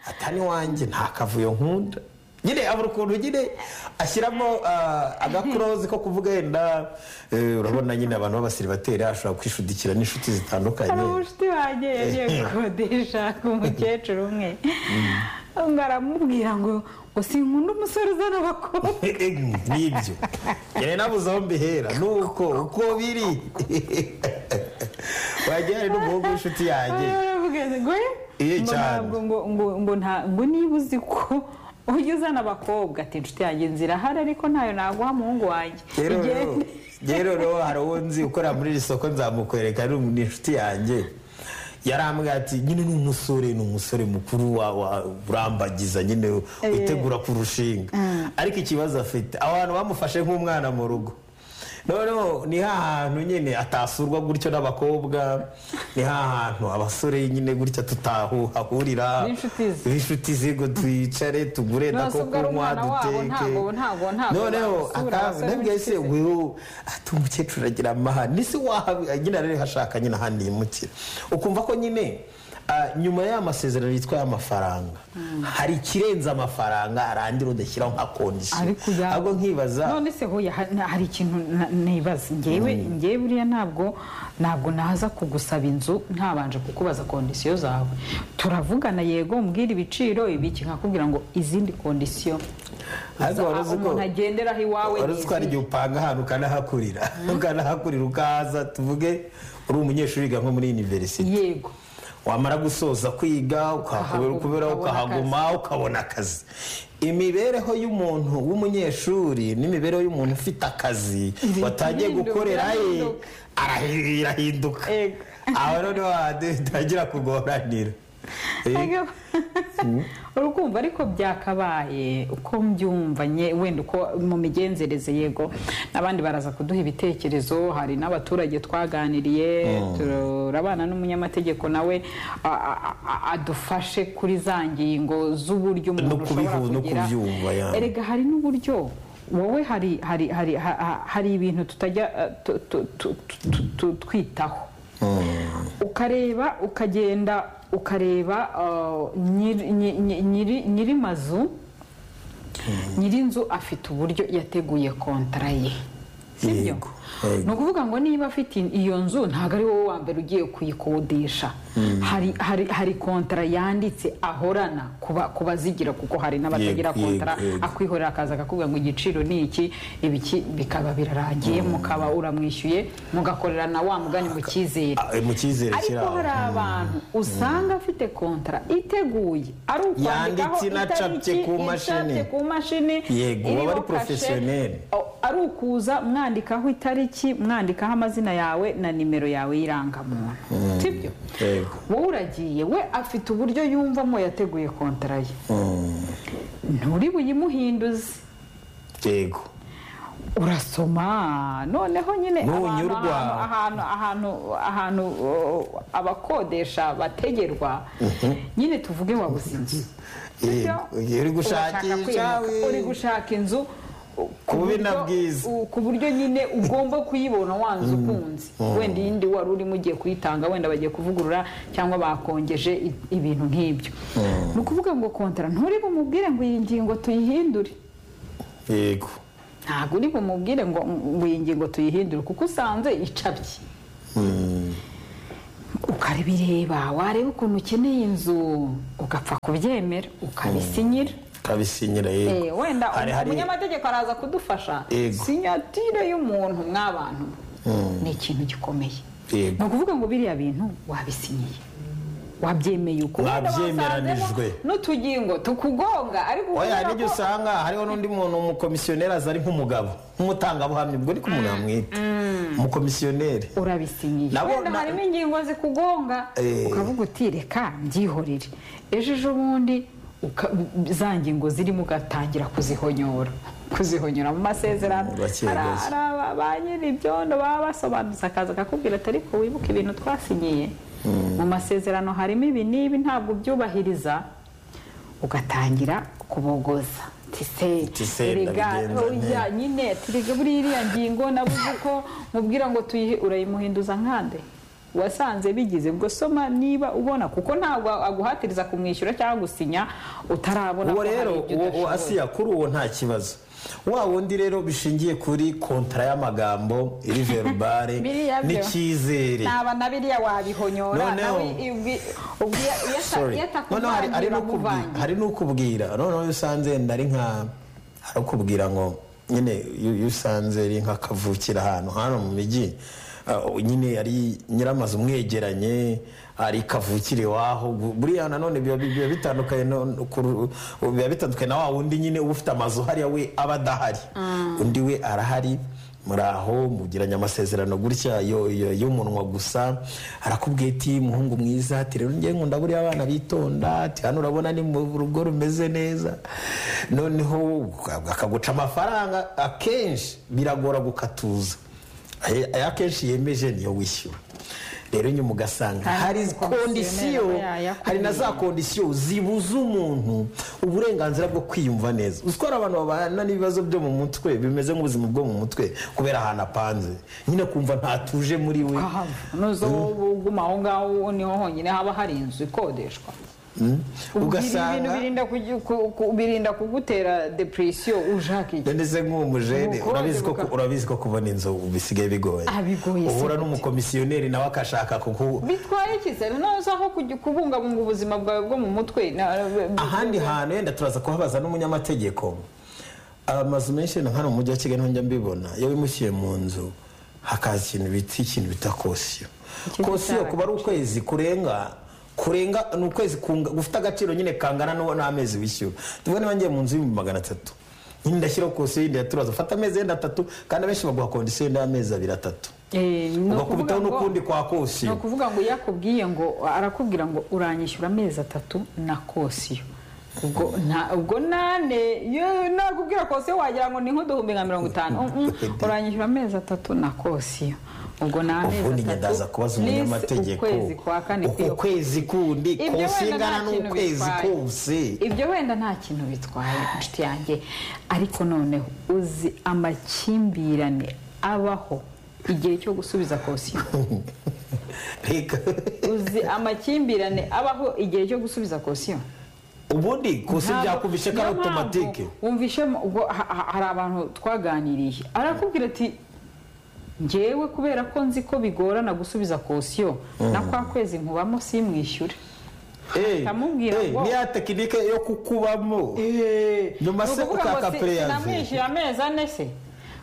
atari iwanjye nta kavuyo nkunda nyine abura ukuntu nyine ashyiramo ah, agakurozi ko kuvuga yenda eh, urabona nyine abantu b'abasiribateri ashobora kwishudikira n'inshuti hari zitandukanye umushuti wanjye yagiye gukodesha ku mukecuru umwe ngo aramubwira ngo ngo sinkunda umusore uzana abakobwa nibyo njyewe nabuze aho mbihera nuko uko biri wagira hari n'umuhungu w'inshuti yanjye aravuga ati, ngo Iye ngo cyane. ntabwo ngo ngo ngo nta ngo niba uzi ko ujya uzana abakobwa ati inshuti yanjye nzirahari ariko ntayo naguha muhungu wanjye rero Igende. rero- rero rero hari uwo nzi ukorera muri iri soko nzamukwereka ni umu- ni inshuti yanjye yarambwira ati nyine ni umusore ni umusore mukuru wa- wa- urambagiza nyine witegura kurushinga ariko ikibazo afite abo bantu bamufashe nk'umwana mu rugo noneho ni hahantu nyine atasurwa gutyo n'abakobwa ni hahantu abasore nyine gutya tutahahurira B'inshuti ze. b'inshuti ze ngo twicare tugure Nonese nako ubwo ari kunywa umwana wabo, duteke ntabwo- ntabwo- ntabwo noneho basura aka- abasore ndabwiye se n'inshuti ze. wewe ati umukecuru aragira amahane nisi wahaba nyine ararihashaka nyine ahandi yimukira ukumva ko nyine ah, nyuma y'aya masezerano yitwa y'amafaranga hari ikirenze amafaranga harandira udashyiraho nka kondisiyo ariko ya ahubwo nkibaza none se hoya ha- na- hari ikintu na- nibaza ngewe ngewe buriya ntabwo ntabwo naza kugusaba inzu ntabanje kukubaza kondisiyo zawe turavugana yego umbwira ibiciro ibiki nkakubwira ngo izindi kondisiyo ariko wari uzi ko- umuntu agenderaho iwawe wari ni uzi ko hari izihe? igihe upanga ahantu ukanahakurira ukanahakurira ukaza tuvuge uri umunyeshuri wiga nko muri univerisite yego wamara gusoza kwiga ukahakubera- Ukahaguma, kubera ukabona ukahaguma ukabona akazi imibereho y'umuntu w'umunyeshuri n'imibereho y'umuntu ufite akazi Ibintu watangiye birahinduka, gukorera ye birahinduka. arahi- irahinduka Ego. aho noneho hatangira kugoranira Eh, Ego. urukumva ariko byakabaye uko mbyumva nye- wenda uko mu migenzereze yego n'abandi baraza kuduha ibitekerezo hari n'abaturage twaganiriye turabana n'umunyamategeko nawe a- a- a- adufashe kuri za ngingo z'uburyo umuntu ushobora kubihu- no kugira kubyumva, ya. erega hari n'uburyo wowe hari hari hari ha- ha- hari ibintu tutajya eh, tu- tu- tu- tu- tu- twitaho ukareba ukagenda ukareba uh, nyiri- nyi- nyi- nyiri nyiri mazu nyirinzu afite uburyo yateguye kontara ye sibyo Yego, yego. ni ukuvuga ngo niba afite iyo nzu ntabwo ari wowe wa mbere ugiye kuyikodesha hari hari hari kontara yanditse ahorana ku ba- ku bazigira kuko hari n'abatagira Yego, yego, kontara yego. akwihorera akaza akakubwira ngo igiciro ni iki ibiki bikaba birarangiye mukaba uramwishyuye mugakorera na wa mugani mu cyizere ah, eh, mu cyizere ariko kiraho hari abantu usanga afite kontara iteguye ari ukwandikaho Yanditse inacapye itariki, ku mashini. icapye ku mashini Yego, iriho baba ari kashe. professionnel. O- ari ukuza mwandikaho itariki mwandikaho amazina yawe na nimero yawe y'irangamuntu sibyo Yego. wowe uragiye we afite uburyo yumvamo yateguye kontara ye nturi buyimuhinduze yego urasoma noneho nyine abantu Ntunyurwa. ahantu ahantu ahantu ahantu uh, abakodesha bategerwa nyine tuvuge wabuze inzu Sibyo? Yego, uri gushakisha, Urashaka kwimuka, we. uri gushaka inzu uh, ku Kubi buryo- na bwiza. u- ku buryo nyine ugomba kuyibona wanze ukunze wenda iyindi wari urimo ugiye kuyitanga wenda bagiye kuvugurura cyangwa bakongeje i- ibintu nk'ibyo ni ukuvuga ngo kontara nturi bumubwire ngo iyi ngingo tuyihindure yego ntabwo uri bumubwire ngo ngo iyi ngingo tuyihindure kuko usanze icabye ukabireba wareba ukuntu ukeneye inzu ugapfa kubyemera ukabisinyira ukabisinyira yego Eh, wenda Hari- hari- umunyamategeko araza kudufasha Yego. sinyatire y'umuntu mw'abantu ni ikintu gikomeye Yego. ni ukuvuga ngo biriya bintu wabisinyiye wabyemeye uko Wenda Mwabyemeranijwe. wasanzemo n'utugingo tukugonga ariko oya ukabona nibyo ko- usanga hariho n'undi muntu umukomisiyoneri aza ari nk'umugabo nk'umutangabuhamya ubwo ni ko umuntu yamwita umukomisiyoneri urabisinyiye Nabo- wenda na- harimo ingingo zikugonga Eh. ukavuga uti reka mbyihorere ejo ejo bundi uka- za ngingo zirimo ugatangira kuzihonyora kuzihonyora mu masezerano Gake, Hari- gake. hari aba- ba nyiri ibyondo baba basobanutse akaza akakubwira ati ariko wibuke ibintu twasinyiye mu masezerano harimo ibi n'ibi ntabwo ubyubahiriza ugatangira kubogoza Ati tise se, ndabigenza nte. oya nyine turege buriya iriya ngingo nabuze ko mubwira ngo tuyihe urayimuhinduza nkande wasanze bigize ubwo soma niba ubona kuko ntabwo aguhatiriza kumwishyura cyangwa gusinya utarabona uwo ko hari rero uwo ibyo uwo udashoboye. asiya kuri uwo nta kibazo wa wundi rero bishingiye kuri kontara y'amagambo iri verubare Biriya byo. n'icyizere naba na biriya wabihonyora Noneho- nawe ubwi- ubwi- iyo ata- Sorry. iyo Noneho hari- hari atakuvangira n'ukubwi- akuvangira hari n'ukubwira noneho iyo usanze wenda ari nka hari ukubwira ngo nyine iyo iyo usanze ari nka kavukira ahantu hano mu mijyi ah, nyine ari nyiramazu umwegeranye ari kavukire iwaho buriya nanone biba biba bitandukanye no- no ku- biba bitandukanye na wa wundi nyine uba ufite amazu hariya we aba adahari undi we arahari muri aho mugiranye amasezerano gutya yo- yo- y'umunwa gusa arakubwiye ati muhungu mwiza ati rero njye nkunda buriya abana bitonda ati hano urabona ni mu rugo rumeze neza noneho akaguca amafaranga akenshi biragora gukatuza Ay- aya akenshi yemeje niyo wishyura rero nyuma ugasanga Hari hari umukomisiyoneri kondisiyo aba yayakubiye. hari na za kondisiyo zibuza umuntu uburenganzira bwo kwiyumva neza uzi ko hari abantu babana n'ibibazo byo mu mutwe bimeze nk'ubuzima bwo mu mutwe kubera ahantu apanze nyine kumva ntatuje muri we ukahava nuzo wowe uguma aho ngaho niho honyine haba hari inzu ikodeshwa ibintu ugasanga birinda kugi- ku- ku- birinda kugutera depresiyo ushaka iki ndetse nk'umujene Ubukonje urabizi ko buka- urabizi ko kubona inzu bisigaye bigoye Ah, bigoye si uhura gute. n'umukomisiyoneri nawe akashaka kuku bitwaye ikizere noza aho kujya kubungabunga ubuzima bwawe bwo mu mutwe na- ahandi hantu wenda turaza kuhabaza n'umunyamategeko amazu menshi wenda nka hano mu mujyi wa kigali njya mbibona iyo wimukiye mu nzu hakaza ikintu bita ikintu bita kosiyo Ikintu kosiyo cyaragaje. kuba ari ukwezi kurenga kurenga ni ukwezi kunga- gufite agaciro nyine kangana n'uwo n'amezi wishyura tuvuge niba ngiye mu nzu y'ibihumbi magana atatu nyine ndashyiraho kosiyo yindi ya turaza ufata amezi yenda atatu kandi abenshi baguha kondisiyo yenda y'amezi abiri atatu Eh, ni ukuvuga ugakubitaho ngo- n'ukundi kwa ni kosiyo ukuvuga ngo iyo akubwiye ngo arakubwira ngo uranyishyura amezi atatu na kosiyo ubwo nta ubwo nane yo- nakubwira kosiyo wagira ngo ni nk'uduhumbi nka mirongo itanu Mm, mm, uranyishyura amezi atatu na kosiyo ubwo ni ubundi amezi njye ndaza kubaza plus umunyamategeko ukwezi kwa kane uku kwiyo kwezi kundi Ibyo konsi wenda ingana nta kintu n'ukwezi bitwaye. kose ibyo wenda nta kintu bitwaye inshuti yanjye ariko noneho uzi amakimbirane abaho igihe cyo gusubiza kosiyo reka uzi amakimbirane abaho igihe cyo gusubiza kosiyo ubundi konsi byakubishe ko ari Niyo mpamvu otomatike wumvishe mu- ubwo ha- ha- hari abantu twaganiriye arakubwira ati ngewe kubera ko nzi ko bigorana gusubiza kosiyo na kwa kwezi nkubamo simwishyure Eh, akamubwira eh, ngo- niya tekinike yo kukubamo nyuma se ukaka pereyazi sinamwishyuye amezi ane se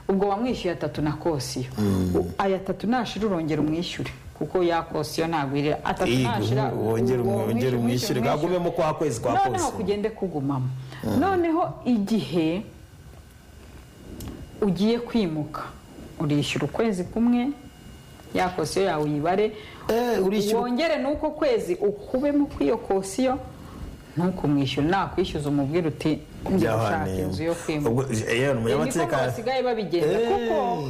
ubwo wamwishyuye atatu na kosiyo U- aya atatu nashira urongera umwishyure kuko ya kosiyo ntabwo irira atatu nashira wongere uwo umwongere umwishyure bwagumemo kwa kwezi kwa noneho kose kugende kugumamo noneho igihe ugiye kwimuka urishyura ukwezi kumwe ya kosiyo yawe uyibare Eh, urishyura- wongere n'uko kwezi ukubemo kw'iyo kosiyo ntukumwishyure nakwishyuza umubwira uti njya gushaka Byahaneye. inzu yo kwimuka Ubwo, yewe ni Ni niko umunyamategeko basigaye babigenda Eh. kuko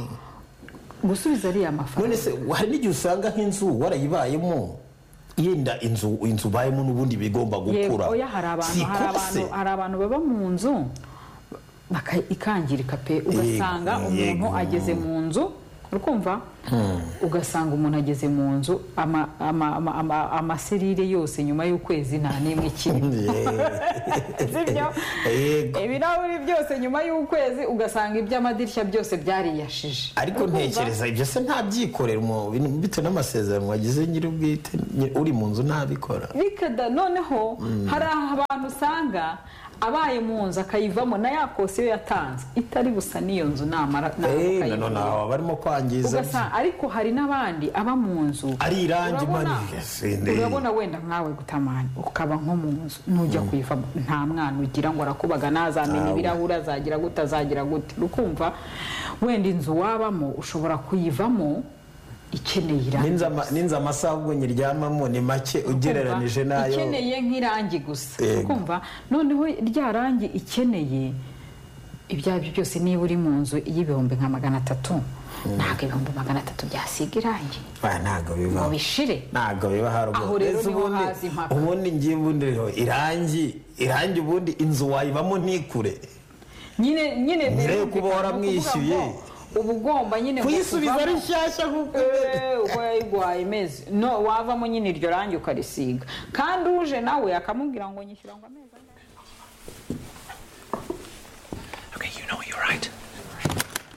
gusubiza ariya mafaranga none se hari n'igihe usanga nk'inzu warayibayemo yenda inzu inzu ubayemo n'ubundi bigomba Yego, gukura oya hari abantu Si hari kose. abantu hari abantu baba mu nzu baka- ikangirika pe ugasanga Yego, umuntu yego. ageze mu nzu ukumva ugasanga umuntu ageze mu nzu ama- ama- ama- ama- amaserire yose nyuma y'ukwezi nta n'imwe ikiri sibyo Yego. ibirahuri byose nyuma y'ukwezi ugasanga iby'amadirishya byose byariyashije ariko Urumva? ntekereza ibyo se ntabyikorera umu- bintu- bitewe n'amasezerano wagize nyir'ubwite nyi- uri mu nzu ntabikora bikada noneho hari abantu usanga abaye mu nzu akayivamo na ya kosiyo yatanze itari gusa n'iyo nzu namara namara Eh, ukayivamo. none aho barimo kwangiza ugasanga ariko hari n'abandi aba mu nzu ari irangi urabona- manire Sinde. urabona wenda nkawe gutamani ukaba nko mu nzu nujya kuyivamo nta mwana ugira ngo arakubaga nazamenya Ntawe. ibirahuri azagira gute azagira gute ukumva wenda inzu wabamo ushobora kuyivamo ikeneye irangi Ninza ama- ninza amasaha ubwo nyiryamamo ni make ugereranije Kumva, n'ayo ikeneye nk'irangi gusa Yego. kumva noneho rya rangi ikeneye ibyo ari byo byose niba uri mu nzu y'ibihumbi nka magana atatu ntabwo ibihumbi magana atatu byasiga irangi Ah, ntabwo bibaho bishire ntabwo biba haruguru Aho rero niho ubundi haza impaka. ubundi ngiye ubundi rero irangi irangi ubundi inzu wayibamo ntikure nyine nyine Nyine yo birumvikana kuba waramwishyuye. ni ukuvuga ngo uba ugomba nyine kuyisubiza ari kuvamo- nshyashya nk'uko Eh, uko yayiguhaye imeze no wavamo nyine iryo rangi ukarisiga kandi uje nawe akamubwira ngo nyishyura ngo amezi angahe